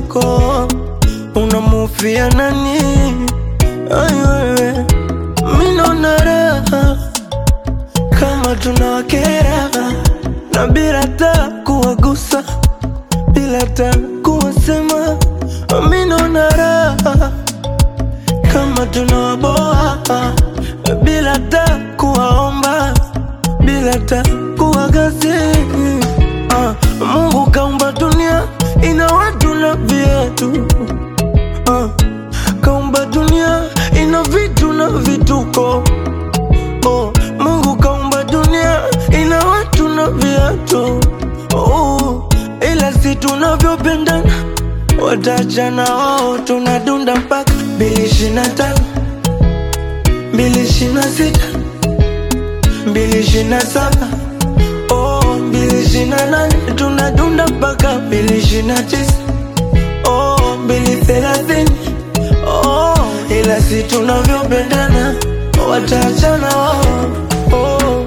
vituko, unamufia nani? Ai wewe, mi naona raha kama tunawakera na bila ta kuwagusa, bila ta kuwasema, mi naona raha kama tunawaboa bila ta kuwaomba, bila ta kuwagasi. Ah, Mungu kaumba dunia ina watu na viatu ah, kaumba dunia ina vitu na vituko oh, Mungu kaumba dunia ina watu na viatu oh, ila si tunavyopendana watachana wao, tunadunda mpaka mbili ishirini na tano mbili ishirini na sita mbili ishirini na saba oh, mbili ishirini na nane tunadunda mpaka mbili ishirini na tisa oh, mbili thelathini oh, ila si tunavyopendana watachana wao oh.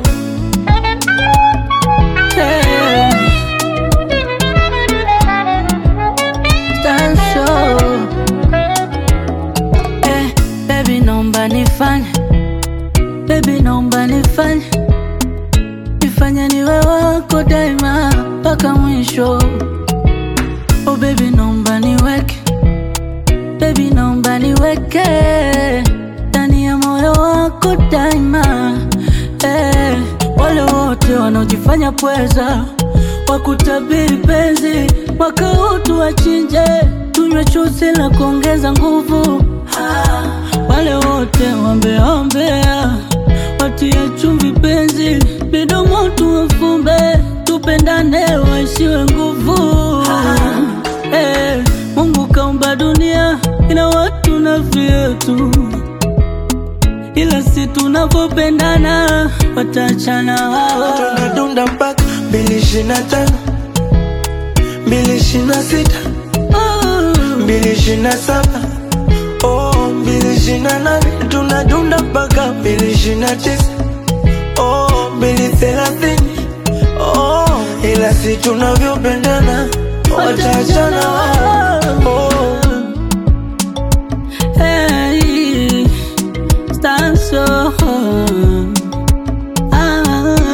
Hey. Tanso. Eh, baby naomba nifanye baby naomba nifanye nifanye niwe wako daima mpaka mwisho oh baby naomba niweke baby naomba niweke ndani ya moyo wako daima eh, wale wote wanaojifanya pweza wakutabiri penzi mwaka huu tuwachinje tunywe chuzi la kuongeza nguvu ah, wale wote wambeombea watie chumvi penzi midomo tuwafumbe tupendane waishiwe nguvu ah, eh, Mungu kaumba dunia ina watu na vyetu ila si tunavyopendana watachana wao tunadunda mpaka mbili ishirini na tano mbili ishirini na sita mbili ishirini na saba oh, mbili ishirini na nane tunadunda mpaka mbili ishirini na tisa oh, mbili thelathini oh, ila si tunavyopendana watachana wao oh. Hey, Stanso. Ah,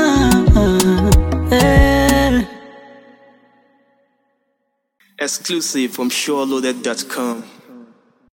eh. Exclusive from SureLoaded.com.